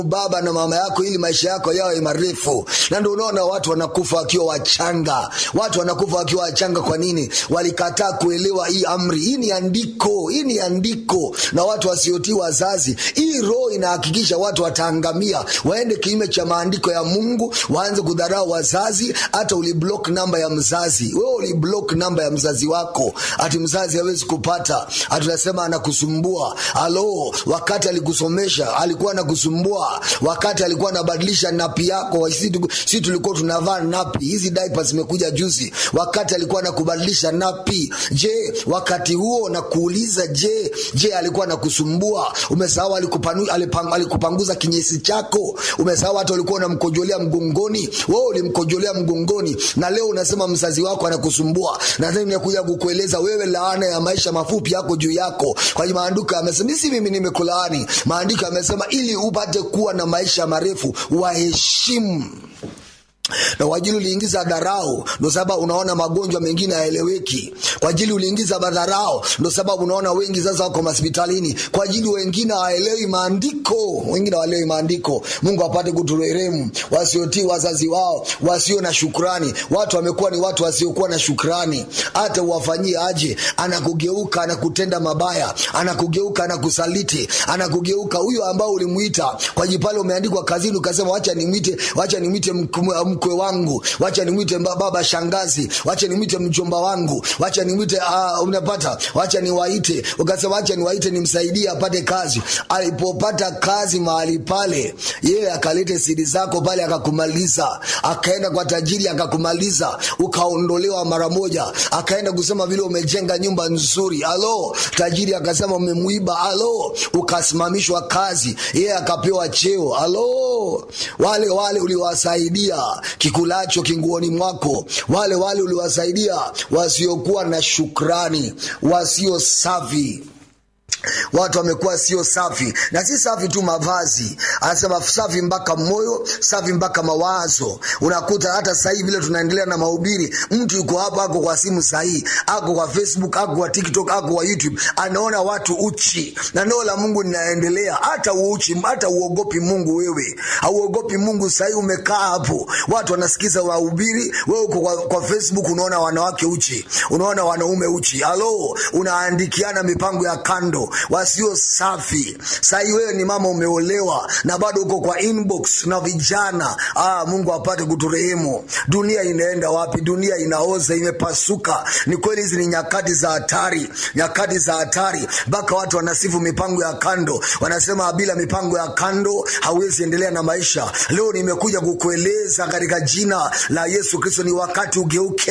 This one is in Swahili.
baba na mama yako ili maisha yako yawe marefu na ndio unaona watu wanakufa wakiwa wachanga watu wanakufa wakiwa wachanga kwa nini walikataa kuelewa hii amri hii ni andiko hii ni andiko na watu wasiotii wazazi hii roho inahakikisha watu wataangamia waende kinyume cha maandiko ya mungu waanze kudharau wazazi hata uliblock namba ya mzazi wewe uliblock namba ya mzazi wako ati mzazi hawezi kupata ati unasema anakusumbua alo wakati alikusomesha alikuwa anakusumbua wakati alikuwa anabadilisha napi yako si, si tulikuwa tunavaa napi hizi diapers zimekuja juzi wakati alikuwa anakubadilisha napi je wakati huo nakuuliza je je alikuwa anakusumbua umesahau alikupanu- alipang- alikupanguza kinyesi chako umesahau hata ulikuwa unamkojolea mgongoni wewe ulimkojolea mgongoni na leo unasema mzazi wako anakusumbua nadhani nimekuja kukueleza wewe laana ya maisha mafupi yako juu yako kwa hiyo maandiko yamesema si mimi nimekulaani maandiko yamesema ili upate kuwa na maisha marefu waheshimu na kwa ajili uliingiza dharau ndo sababu unaona magonjwa mengine hayaeleweki kwa ajili uliingiza madharau ndo sababu unaona wengi sasa wako hospitalini kwa ajili wengine hawaelewi maandiko wengine hawaelewi maandiko mungu apate kuturehemu wasiotii wazazi wao wasio na shukrani watu wamekuwa ni watu wasiokuwa na shukrani hata uwafanyie aje anakugeuka anakutenda mabaya anakugeuka anakusaliti anakugeuka huyo ambao ulimwita kwa ajili pale umeandikwa kazini ukasema wacha nimwite wacha nimwite mk- mkwe wangu wacha nimwite mba- baba shangazi wacha nimwite mjomba wangu wacha nimwite uh, unapata wacha niwaite ukasema wacha niwaite nimsaidie apate kazi alipopata kazi mahali pale yeye akalete siri zako pale akakumaliza akaenda kwa tajiri akakumaliza ukaondolewa mara moja akaenda kusema vile umejenga nyumba nzuri alo tajiri akasema umemwiba alo ukasimamishwa kazi yeye akapewa cheo alo wale wale uliwasaidia kikulacho kinguoni mwako wale wale uliwasaidia wasiokuwa na shukrani wasio safi watu wamekuwa sio safi na si safi tu mavazi anasema safi mpaka moyo safi mpaka mawazo unakuta hata sahii vile tunaendelea na mahubiri mtu yuko hapa ako kwa simu sahii ako kwa facebook ako kwa tiktok ako kwa youtube anaona watu uchi na neno la mungu linaendelea hata uuchi hata uogopi mungu wewe hauogopi mungu sahii umekaa hapo watu wanasikiza wahubiri wewe uko kwa, kwa facebook unaona wanawake uchi unaona wanaume uchi alo unaandikiana mipango ya kando wasio safi sahii wewe ni mama umeolewa na bado uko kwa inbox na vijana ah, mungu apate kuturehemu dunia inaenda wapi dunia inaoza imepasuka ni kweli hizi ni nyakati za hatari nyakati za hatari mpaka watu wanasifu mipango ya kando wanasema bila mipango ya kando hauwezi endelea na maisha leo nimekuja kukueleza katika jina la yesu kristo ni wakati ugeuke